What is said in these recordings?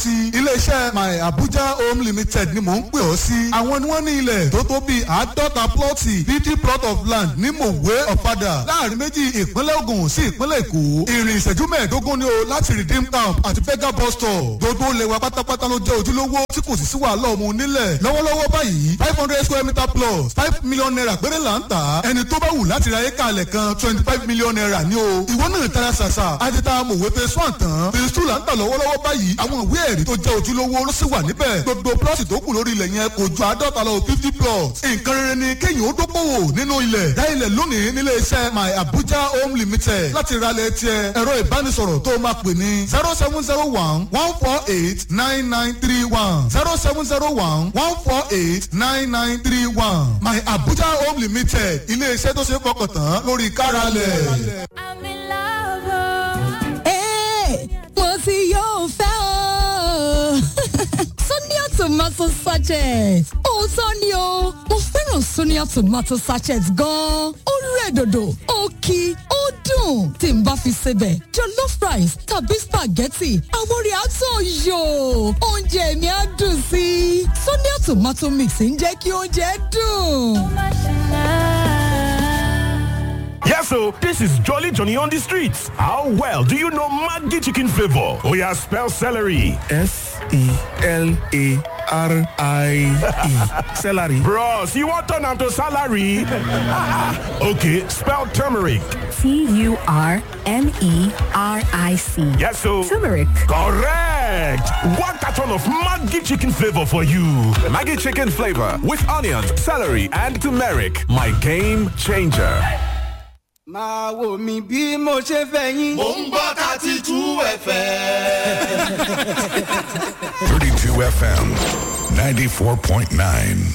sí iléeṣẹ́ my abuja home limited ni mò ń pè ọ́ sí àwọn ni wọ́n ní ilẹ̀ tó tó bíi àádọ́ta plọ́ọ̀tì fifty plot of land ní mòwe ọ̀fadà láàrin méjì ìpínlẹ̀ ogun sí ìpínlẹ̀ èkó ìrìn ìṣẹ́jú mẹ́ẹ̀ẹ́dógún ni o láti redeem camp àti fega bus stop gbogbo lẹ́wà pátápátá ló jẹ́ ojúlówó tí kò sì sí wàhálà ọmọ onílẹ̀ lọ́wọ́lọ́wọ́ báyìí five hundred square meter plus five million naira péré là ń tà ẹni tó bá wù láti ra éka alẹ̀ kan twenty five million naira ni o ìwọ náà tara ṣàṣà àti ta mòwe phase one tán phase two là ń tà lọ́wọ́lọ́wọ́ báyìí àwọn ìwé ẹ̀rí tó jẹ́ ojúlówó ló sì wà níbẹ̀ gbogbo plọ́ọ̀tì tó kù lórí ilẹ̀ yẹn kò ju àádọ́ta lọ fifty plots nǹkan rere ni kéèyàn ó dókòwò nínú ilẹ̀ dá ilẹ̀ lónìí nílé iṣẹ́ my abuja home limited láti ra ilẹ̀ tiẹ̀ ẹ̀rọ ìbánisọ̀rọ̀ tó máa pè ní zero seven zero one one four eight nine nine three one zero seven zero one one four eight nine nine three one my abuja home limited ilé iṣẹ́ tó ṣe é fọkàn tán lórí káralẹ̀. I'm in love. Hey, mo ti yóò fẹ́ o. Sonia tomato sachet. Òótọ́ ni o, mo fẹ́ràn Sonia tomato sachet gan-an. Ó rẹ̀ dòdò, ó kí, ó dùn. Tí n bá fi sebẹ̀, jollof rice tàbí spaghetti, àwọn orí àtọ̀ yò. Oúnjẹ mi á dùn sí i. Sonia tomato mix ń jẹ́ kí oúnjẹ dùn. Yes, so this is Jolly Johnny on the streets. How well do you know Maggi chicken flavor? Oh yeah, spell celery. S E L A R I E. Celery. Bros, you want turn am to salary? okay, spell turmeric. T U R M E R I C. Yes, so Turmeric. correct. One carton of Maggi chicken flavor for you. Maggie chicken flavor with onions, celery, and turmeric. My game changer. máa wò mí bí mo ṣe fẹ́ yín. Mo ń gbọ́ thirty two ẹ̀fẹ̀. 32 FM 94.9.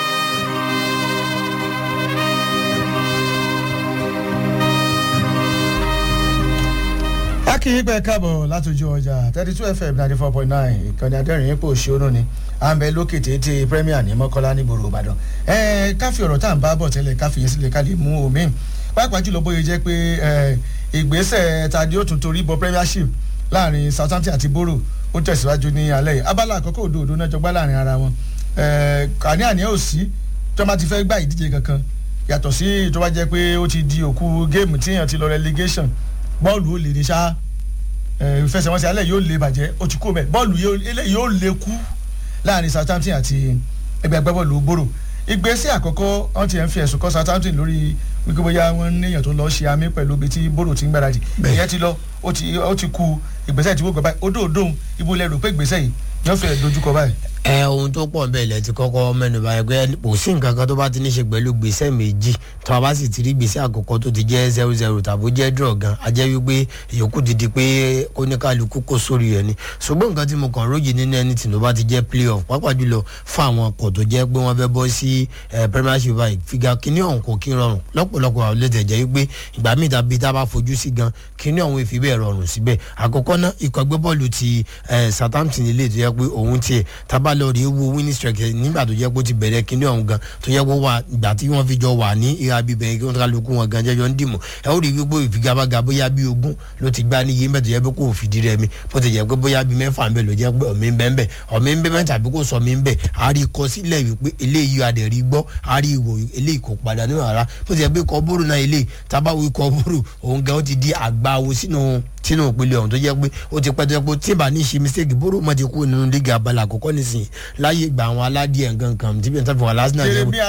akínyìn pẹ káàbọ̀ látòjú ọjà thirty two fm ninety four point nine ìkànnì adẹ́rìn ipò òṣèlú ni à ń bẹ lókè téńté premier ní mọ́kọ́lá nígboro ìbàdàn ẹ káfí ọ̀rọ̀ tá à ń bá bọ̀ tẹ́lẹ̀ káfí yẹn sílẹ̀ ká lè mú omi pàápàá jùlọ bóyá jẹ́ pé ẹ, ìgbésẹ̀ tàdí ó tún torí bọ premiership láàrin southampton àti boro ó tẹ̀síwájú ní alẹ́ yìí abala àkọ́kọ́ òdo òdo náà jọgbá láàrin ara wọn ẹ, àní àní ò sí tí wọ́n bá ti fẹ́ gbá ìdíje kankan yàtọ̀ sí ìjọba jẹ́ pé ó ti di òkú géèmù tíyàn ti lọ relegation bọ́ọ̀lù ó lè ní sáà ìfẹsẹ̀wọnsẹ̀ alẹ́ yóò lè bàjẹ́ ó ti kó mẹ́ bọ́ọ̀lù yóò- eléyìí yóò lè kú láàrin southampton àti ẹgbẹ́ agbábọ́ọ̀lù boro ìgbésẹ̀ àkọ́kọ́ wọ́n ti ẹ̀ ń fi ẹ̀sùn kọ́ southampton lórí wípé bóyá wọ́n níyàn tó lọ ṣe àmì pẹ̀lú ibi tí boro ti ń gbáradì ìyẹn ti lọ ó ti ó ti ku ìgbésẹ̀ tí wọ́n gbọ́ báyìí odò odò ibo lẹ rò pé ìgbésẹ̀ yìí yóò fẹ́ dojúkọ báyìí. ẹ ohun tó pọ̀ bẹ́ẹ̀ lẹ ti kọ́kọ́ mẹ́nuba ẹgbẹ́ kò sí nǹkan kan tó bá ti ní ṣe pẹ̀lú gbèsè méjì tó a bá sì ti rí gbèsè àkọ́kọ́ tó ti jẹ́ zero zero tàbí jẹ́ draw gan a jẹ́ wípé ìyókù ti di pé oníkàlùkù kò sórí rẹ̀ ni ṣùgbọ́n nǹkan tí mo kàn rójì nínú ẹni tí ló bá ti jẹ́ play off pàápàá jùlọ fún àwọn ọkọ̀ tó jẹ́ pé wọ́n fẹ́ bọ́ sí eh, premiership báyìí fìgà kíní ọ̀hún kò kí ń rọrùn lọ́pọ̀lọpọ̀ àwọn olóòtú ẹ̀jẹ̀ wípé ìgbà míì tàbí tá a bá fojú sí gan kíní ọ̀hún ìfi bẹ́ẹ̀ rọrùn síbẹ̀ àkọ́kọ́ náà ikọ̀ agbẹ́bọ́ọ̀lù ti eh, southampton ilé tó yẹ pé òun tiẹ̀ tábà lọ rí wo winning strike nígbà tó jẹ́ pé ó ti bẹ̀rẹ̀ kíní ọ̀hún gan tó yẹ pé wà ìgbà tí wọ́n fi jọ wà ní ìhà bíbẹ̀ kí wọ́n kálukú wọn gan jẹjọ ń dìmọ̀ ẹ ó rí wípé ìfigagbága bóyá bí ogún ló ti gbá ní iye mẹ́tò yẹ pé kò fìdí rẹ̀ mi bó ti jẹ́ pé bóyá bí mẹ́fà ń bẹ̀ ló jẹ́ pé ọ̀mí ń bẹ́ ń bẹ̀ ọ̀mí ń bẹ́ mẹ́ta àbí kò sọ mí ń bẹ̀ a rí kọ sílẹ̀ wípé eléyìí adẹ̀rí gbọ́ a rí ìwò eléyìí kò padà nínú ara bó ti jẹ́ pé kọ́ bóró náà eléyìí tábàwí kọ́ bóró òun gan ó ti di àgbáwo sínú sínú ìpele ọ̀hún tó jẹ́ pé ó ti pẹ́ tó jẹ́ pé tí ìbá ní ṣe mistake bóró mọ́ ti kú nínú líga abala àkọ́kọ́ nísìnyí láyé ìgbà àwọn aládìẹ nǹkan kan tí bí n tàbí wà lásìnà jẹ́ Jeremy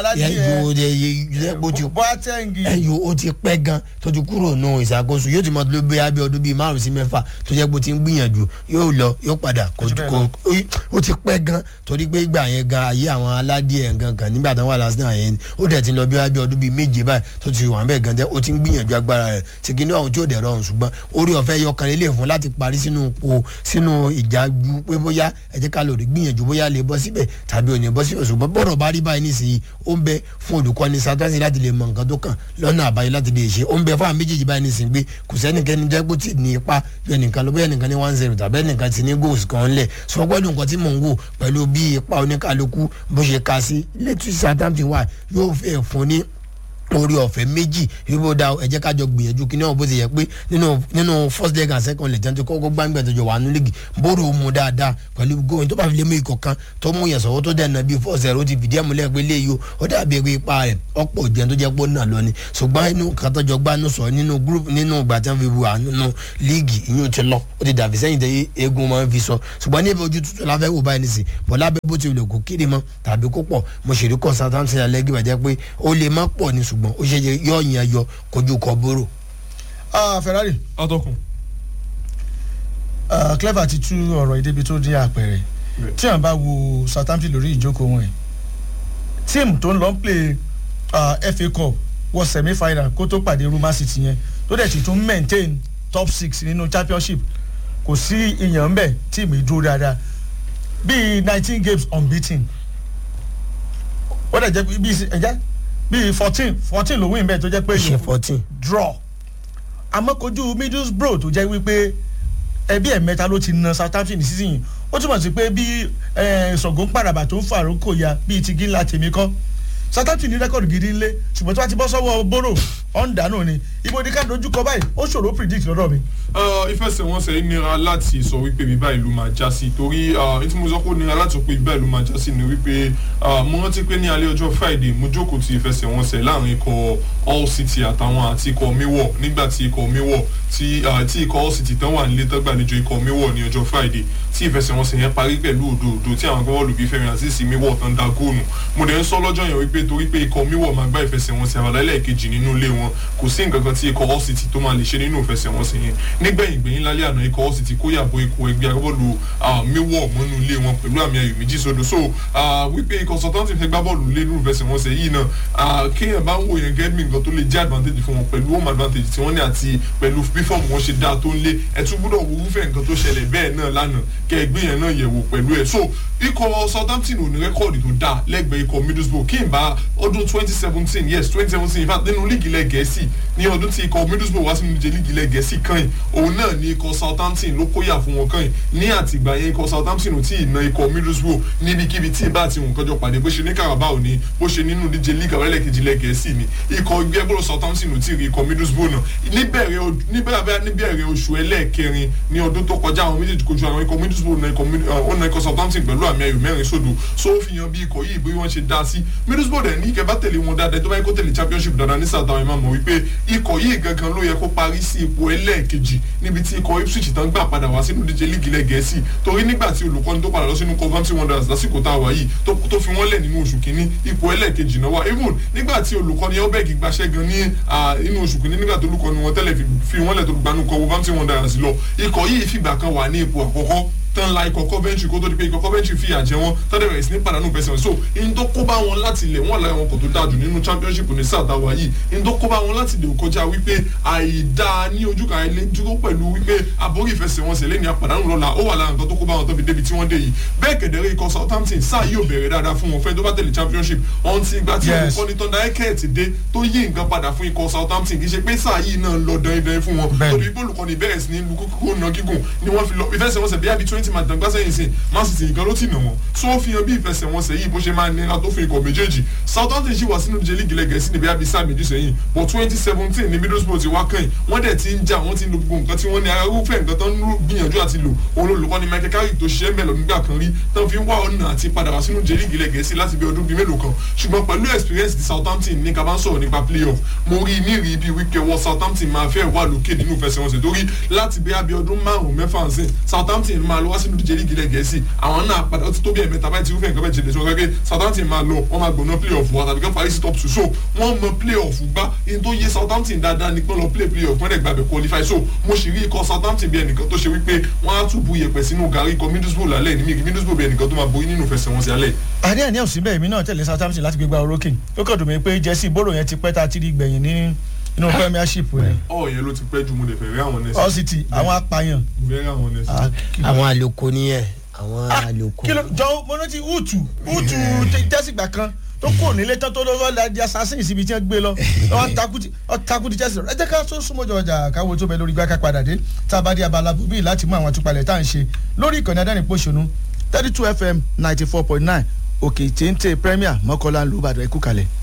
Aládìẹ, boateng ẹyọ ó ti pẹ́ gan tó ti kúrò nù ìṣàkóso yóò ti mọ tó bí abẹ́ ọdún bíi márùn sí mẹ́fà tó jẹ́ pé ó ti ń gbìyànjú yóò lọ yóò padà kò kò ó ti pẹ́ gan torí pé ìgbà yẹn gan ayé àwọn aládìẹ nǹkan kan nígbà tó wà lásìnà yẹn ó dẹ̀ ti lọ bí abẹ́ ọdún bíi méje báyìí tó ti wà ń bẹ̀ gan tẹ́ ó ti ń gbìyànjú agbára rẹ̀ tí kìíní ọ̀hún tí ò dẹ̀ rọrùn ṣùgbọ́n orí ọ̀fẹ́ yọkan lè fún láti parí sínú po sínú ìjà ju pé bóyá ẹ jẹ́ ká lò rí gbìyànjú bóyá lè bọ́ síbẹ̀ tàbí ò ní bọ́ síbẹ̀ ṣùgbọ́n bọ́rọ̀ bá rí báyìí nísìnyí ó ń bẹ fún olùkọ́ni sátásí láti lè mọ nǹkan tó kàn lọ́nà àbáyé láti lè ṣe ó ń bẹ fún àwọn méjèèjì báyìí nísìnyí pé kò sẹ́nikẹ́ni jẹ́ pé tí ní ipa bí ẹnìkan ló bóyá ẹnìkan ní one zero tàbí ẹnìkan ti ní goals kan lẹ̀ sọ pẹ́lú nǹkan tí mò ń wò pẹ̀lú bí ipa oníkálukú bó ṣe ka sí létí Southampton wà yóò fẹ́ fún ní orí ọ̀fẹ́ méjì yóò da ẹ jẹ́ ká jọ gbìyànjú kí náà bó ti yẹ pé nínú nínú first leg and second leg jẹun tó kọ́kọ́ gbàgbẹ́ tó jọ wà nínú lígì bóró mu dáadáa pẹ̀lú gómìn tó bá fi lé mú ikọ̀ kan tó mú yẹn sọ̀wọ́ tó dẹ̀nà bíi four zero ti fìdí ẹ̀múlẹ̀ pé léyìí o ó dàbí ẹgbẹ́ ipa rẹ̀ ọ̀pọ̀ jẹun tó jẹ́ pé ó nà lọ ni ṣùgbọ́n inú kàtọ́jọ gbá nù sọ nínú group nínú ìgbà tí wọ́n fi wà nínú líìgì ìyún ti lọ ó ti dàbí sẹ́yìn tẹ́ eégún máa ń fi sọ ṣùgbọ́n níbi ojú tuntun la fẹ́ wò báyìí nìsín bọ́ lábẹ́ bó ti lè kó kiri mọ́ tàbí kó pọ̀ mo ṣèlérí consultancy alẹ́gì bàjẹ́ pé ó lè má pọ̀ ní ṣùgbọ́n ó ṣe yọ ìyẹn yọ kojú kọ bóró. ferrari. atọ́kùn. clever ti tú ọ̀rọ̀ ìdébi tó dín àpẹẹrẹ tí à ń bá wo southampton lórí ìjókòó wọn ẹ̀ tíìmù tó ń lọ ń play uh, fa cup wọ semi final kó tó pàdé roma city yẹn tó dẹ̀ ti tún maintain top six nínú championship kò sí ìyàn ń bẹ̀ tíìmù ìdúró dáadáa bíi nineteen games unbeaten ó dẹ̀ jẹ́ bíi ẹ̀jẹ̀ bíi fourteen fourteen ló win bẹ́ẹ̀ tó jẹ́ pé ṣe fourteen draw àmọ́ kojú middlesbrough tó jẹ́ wípé ẹbí ẹ̀mẹ́ta ló ti na southampton ní sísìn yìí ó túmọ̀ sí pé bí ṣọ̀gbọ́n pàràbà tó ń fa àrókò ya bíi ti gíńlá tèmi kọ́ southampton ní rẹ́kọ̀dù gidi ńlẹ̀ ṣùgbọ́n tí wọ́n ti bọ́ sọ́wọ́ bóró ọ̀ǹdàánù ni ibo ní ká dojúkọ báyìí ó ṣòro predict lọ́dọ̀ mi. ìfẹsẹ̀wọnsẹ̀ nira láti sọ wípé bíbá ìlú máa já sí torí tí mo sọ pé nira láti sọ pé bíbá ìlú máa já sí ni wípé mo rántí pé ní alẹ́ ọjọ́ friday mo jókòó ti ìfẹsẹ̀wọnsẹ̀ láàrin ikọ̀ all city àtàwọn àti ikọ̀ miwọ̀ nígbà tí ikọ̀ miwọ̀ tí ikọ̀ all city tán wà nílé tán gbàlejò ikọ̀ miwọ̀ ní ọjọ́ friday tí ìfẹsẹ̀wọnsẹ̀ yẹn parí pẹ̀lú òdòdó tí àwọn agbábọ́ọ̀lù bíi fẹ́mi àzízi miwọ̀ tán da góònù mo dẹ̀ ń sọ lọ́jọ́ yẹn wípé torí pé ikọ̀ miwọ̀ máa gbá ìfẹsẹ̀wọnsẹ̀ àbálẹ́ kejì nínú ilé wọn kò sí nǹkan kan tí ikọ̀ all city tó máa lè ṣe nínú ìfẹsẹ̀wọnsẹ̀ yẹn nígbẹ̀yìn gbẹ̀yìn lálẹ́ àná ikọ̀ all city kó yàbọ̀ ikọ̀ ẹgbẹ́ agbábọ́ọ̀lù miwọ̀ mọ́nú ilé wọn pẹ̀lú àmì ayò méjì sódò so wípé ikọ̀ sọ̀tọ́ntì fẹ́ gbá bọ́ọ̀lù lé nínú ìfẹsẹ̀wọnsẹ̀ yìí náà kéèyàn bá ń wò yẹn gẹ́gẹ́ bí nǹkan tó lè jẹ́ advantage fún wọn pẹ̀lú home advantage tí wọ́n ní àti pẹ̀lú bí fọ́ọ̀mù wọn ṣe dáa tó ń lé ẹ̀ tún gbúdọ̀ wo irúfẹ́ nǹkan tó ṣẹlẹ̀ bẹ́ẹ̀ náà lánàá kẹ́ ẹ gbé yẹn náà yẹ̀wò pẹ̀lú ẹ̀ so ikọ̀ southampton ò ní rẹ́kọ̀dì tó dáa lẹ́gbẹ̀ẹ́ ikọ̀ middlesbrough kí n bá ọdún twenty seventeen yes twenty seventeen in fact nínú líìgì ilẹ̀ gẹ̀ẹ́sì ní ọdún tí ikọ̀ middlesbrough wá sínú ìje líìgì ilẹ̀ gẹ̀ẹ́sì kan yìí òun náà ní ikọ̀ southampton ló kóyà fún wọn kan yìí ní àtìgbà yẹn ikọ̀ southampton ò tí ì na ikọ̀ middlesbrough níbikíbi tí ìbá àti nǹkan jọ pàdé bó ṣe ní carabao ni bó ṣe nínú ìdíje líìgì àwọn ẹlẹ́kejì ilẹ̀ gẹ̀ẹ́sì ni ikọ̀ gbẹ́gbọ́rọ̀ southampton ò tí ì rí ikọ̀ middlesbrough náà níbẹ̀rẹ̀ oṣù ẹlẹ́ẹ̀kẹrin ní ọdún tó kọjá àwọn méjèèjì kojú àwọn ikọ̀ middlesbrough na ikọ̀ southampton pẹ̀lú àmì ayò mẹ́rin sódò so ó fi hàn bí ikọ̀ yìí bí wọ́n ṣe dá sí middlesbrough dẹ̀ ní kẹfà tẹ̀lé wọn dáadáa tó bá yẹ kó tẹ̀lé championship dáadáa ní south àwọn ẹ̀ máa mọ̀ wípé ikọ̀ yìí gangan ló yẹ kó parí sí ipò ẹlẹ́ẹ̀kejì níbi tí ikọ̀ ipswich tán gbà padà wá sínú díje líìgì ilẹ̀ gẹ̀ẹ́sì torí nígbà tí olùkọ́ni tó padà lọ sínú coventry wanderers lásìkò tá a wà yìí tó fi wọ́n lẹ̀ nínú oṣù kínní ipò ẹlẹ́ẹ̀kejì náà wà even nígbà tí olùkọ́ni elberg gbaṣẹ́ gan ní inú oṣù kínní nígbà tó olùkọ́ni wọn tẹ́lẹ̀ fi wọ́n lẹ̀ tó gbanú coventry wanderers lọ ikọ̀ yìí fìgbà kan wà ní ipò àkọ́kọ́ tán la ikọ̀ coventry kó tó di pé ikọ̀ coventry fìyà jẹ wọn tọ́jú bẹ̀rẹ̀ sí ní pàdánù pẹ̀sẹ̀ so in tó kó bá wọn láti lẹ̀ wọ́n láyọ̀ wọn kò tó dáa jù nínú championship ní sáà táwa yìí in tó kó bá wọn láti lè kọjá wípé àìdá ní ojú kan ilé dúró pẹ̀lú wípé àbórí ìfẹsẹ̀wọnsẹ̀ lẹ́ni àpàdánù lọ́la ó wà lára nǹkan tó kó bá wọn tó fi débi tí wọ́n dé yìí bẹ́ẹ̀ kẹ̀dẹ̀rẹ́ ikọ̀ southampton sáà yóò bẹ̀rẹ̀ dáadáa fún wọn fẹ́ tó bá tẹ̀lé championship ọ̀hún ti gba tí olùkọ́ni tó ń da ẹ́kẹ́ẹ̀tì dé tó yí nǹkan padà fún ikọ̀ southampton kì í ṣe pé sáà yìí náà lọ dandan fún wọn torí pé olùkọ́ni bẹ̀rẹ̀ sí ní lu kókó náà gígùn ni wọ́n fi lọ ìfẹsẹ̀wọnsẹ̀ bí i twenty match dàgbà sẹ́yìn sí man city nìkan ló ti nà wọn so ó fi hàn bí ìfẹsẹ̀wọnsẹ̀ yìí bó ṣe máa nira tó fi ikọ̀ méjèèjì southampton ṣì wà sínú ìdíje líìgì lẹ́gẹ̀ẹ́sì níbi abisa méjì sẹ́yìn but twenty seventeen ní middlesbrough ti wá kàn yìí wọ́n dẹ̀ ti ń jà wọ́n ti ń lo gbogbo nǹkan tí wọ́n ní arúfẹ́ nǹkan tó ń gbìyànjú àti lò òun olùkọ́ ni michael carrick tó ṣiṣẹ́ mẹ́lọ̀ nígbà kan rí tán fi ń wá ọ̀nà àti padà wá sínú ìdíje líìgì lẹ́gẹ̀ẹ́sì láti bí ọdún bíi mélòó kan ṣùgbọ́n pẹ̀lú experience ti southampton ní kaba ń sọ̀rọ̀ nípa playoff mo rí ní rí ibi wíkẹ́ wọ southampton máa fẹ́ wà lókè nínú ìfẹsẹ̀wọnsẹ̀ torí láti bí abẹ́ ọdún márùn-ún mẹ́fà ń sìn southampton máa lọ wá sínú ìdíje líìgì lẹ́gẹ̀ẹ́sì àwọn náà padà ó ti tó bí ẹ̀mẹ́ta báyìí tí irúfẹ́ nǹkan bẹ́ẹ̀ ṣẹlẹ̀ sí wọn gẹ́gẹ́ southampton máa lọ wọ́n máa gbọ̀nà play off wa tàbí kán parí sí top two so wọ́n mọ play off gbá in tó yé southampton dáadáa ní pé lọ play play off wọ́n dẹ̀ gbàgbẹ́ qualify so mo sì rí ikọ̀ southampton bí ẹnìkan tó ṣe wípé wọ́n á tún bu iyẹ̀pẹ̀ sínú gàrí ikọ̀ middlesbrough lálẹ́ ní middlesbrough bí ẹnìkan tó máa borí nínú ìfẹsẹ̀wọnsẹ̀ alẹ́. àdé àníyàn síbẹ̀ èmi náà tẹ̀lé southampton láti gbégbá orókè ó kàn dùn mí pé jẹ́sí bóró yẹn ti pẹ́ tá a ti rí gbẹ̀yìn ní inú premiership ni. ọ yẹn ló ti pẹ́ ju mo lè fẹ́ rí àwọn nẹ́sì. all city àwọn apààyàn. fẹ́ rí àwọn nẹ́sì. àwọn àlòkò nìyẹn àwọn àlòkò. kí ló jọ mo rántí utu utu tẹ́sígbà kan tó kò nílé tán tó lọ́wọ́ la di assassin síbi tí wọ́n gbé lọ wọ́n takú di chelsea ẹ jẹ́ ká tó súnmọ́ jọ ọjà káwọ́ tó bẹ lórí gbáka padà dé tá a bá dé abala bòbí láti mú àwọn àtúpalẹ̀ tá à ń ṣe lórí ìkànnì adẹ́rìn pòṣónú thirty two fm ninety four point nine òkè téńté premier mọ́kànlá lùbàdàn ẹ̀kú kalẹ̀.